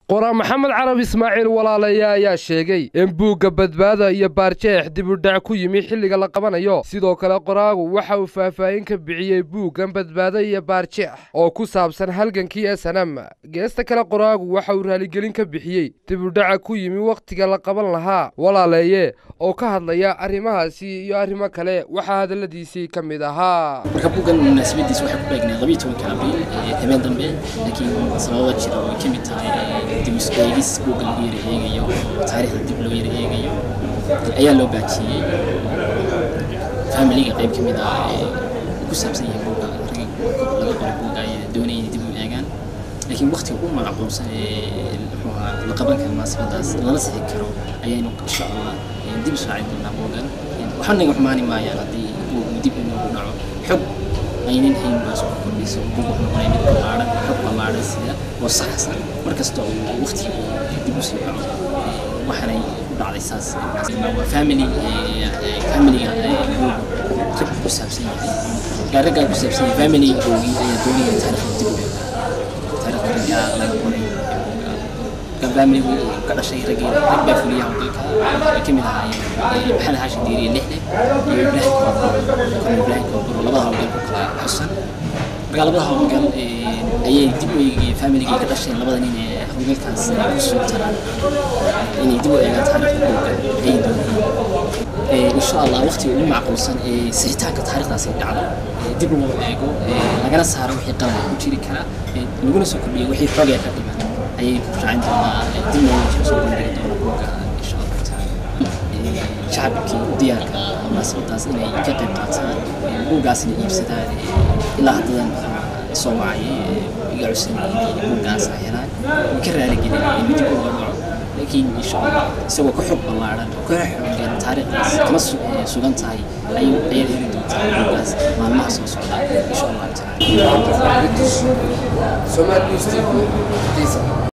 qoraa maxamed carab ismaaciil walaalayaa ayaa sheegay in buugga badbaada iyo baarjeex dibudhac ku yimi xilliga la qabanayo sidoo kale qoraagu waxa uu faahfaahin ka bixiyey buuggan badbaada iyo baarjeex oo ku saabsan halgankii esanam geesta kale qoraagu waxa uu raaligelin ka bixiyey dibudhaca ku yimi wakhtiga la qaban lahaa walaaleeye oo ka hadlaya arrimahaasi iyo arrimo kale waxaa hadalladiisii ka mid ahaa marka buuggan munaasabadiisa waxay ku beegnay labiyo tobanka abriil habeen dambe laakiin sababa jira oo ay ka mid tahay dib isu eegis buugga lagu yara eegayo taariikhda dib loo yara eegayo ayaa loo baajiyey familiga qayb ka mid ah ee ku saabsan yahay buugga ragga laga qoray buugga ay doonayeen dib u eegaan laakiin waqtiga u macquulsan ee muxuu ahaa la qaban kara munaasabadaas lala sixi karo ayaynu insha allah dib u raacin doonaa buuggan waxaa naga xumaani maayaan haddii buuggu dib inoogu dhaco xog aynan hayn baa soo kordhayso buug wuxuu noqonaya mid ballaaran xog ballaaran sida oo saxsan markasta uu waqtiga dib u sii dhaco waxaanay u dhacday saas waa family familiga buug rag ku saabsan yahay raggaa ku saabsan yahay familigoogii ayaa doonaya taariikhda dib u eega taariikhda raggaa laga qoray familigu ka dhashay raggii rag baa fuliya howlgalka ay ka mid ahaayeen maxamed xaashin diiriye lixle iyo ibraahim kooburo kon ibraahim kooburo labada howlgal ku kala xusan marka labada howlgal ayay dib u eegayeen familigii ka dhasheen labada nin ee howlgalkaas ku suugtanaan inay dib u eegaan taariikhda buugga ay doonayeen insha allah waqtiga ugu macquulsan ee sixitaanka taariikhdaasi dhacdo dib loo eego lagana saaro wixii qalad ku jiri kara laguna soo kordhiyo wixii xoogee ka dhiman ayay raacin doonaa dib looga soo bandhigi doona buugga insha allahu tacaala shacabkii u diyaarka munaasabadaas inay ka qayb qaataan buuggaasna iibsadaan ilaa haddadan soo wacayay iga cusubay buuggaas ay helaan way ka raaligelin in dib uga dhaco laakiin insha allah isagoo ka xog ballaaran oo ka xoogan taariikhdaas kama sugan tahay ayuu ayaad heli doontaa buuggaas maalmaha soo socda insha allahu tacaala